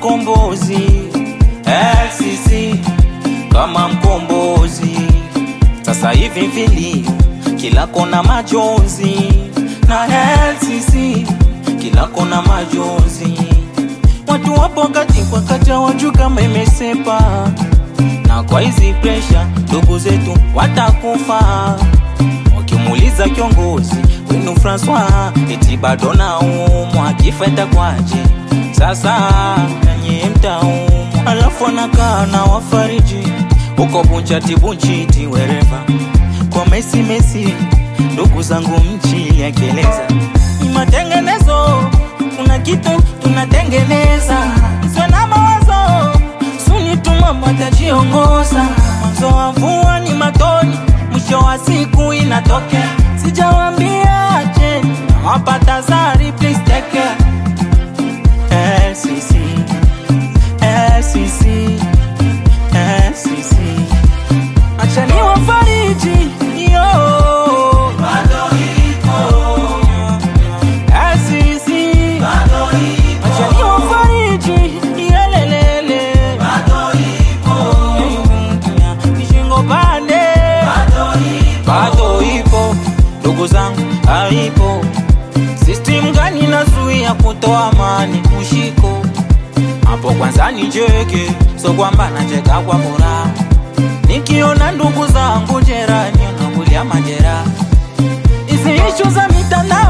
mkombozi LCC kama mkombozi sasa hivi vilio kila kona majonzi na LCC kila kona majonzi watu wapo kati kwa kati hawajui kama imesepa na kwa hizi presha ndugu zetu watakufa wakimuuliza kiongozi wenu Francois eti bado naumwa akifa itakwaje sasa nanye mtaumwa alafu anakaa na wafariji huko bunchati bunchiti wereva kwa mesi mesi ndugu zangu mchi yakieleza ni matengenezo kuna kitu tunatengeneza sio na mawazo suni tumama tajiongoza mwanzo wa mvua ni matoni mwisho wa siku inatokea sijawambia acheni nawapata zari please take care LCC LCC LCC achani wafariji yo LCC achani wafariji yelelele kishingo pande bado ipo ndugu zangu haipo system gani nazuia kutoa amani kushiko hapo kwanza nicheke so kwamba nacheka kwa furaha nikiona ndugu zangu jerani nakulia majeraha hizi ishu za mitandao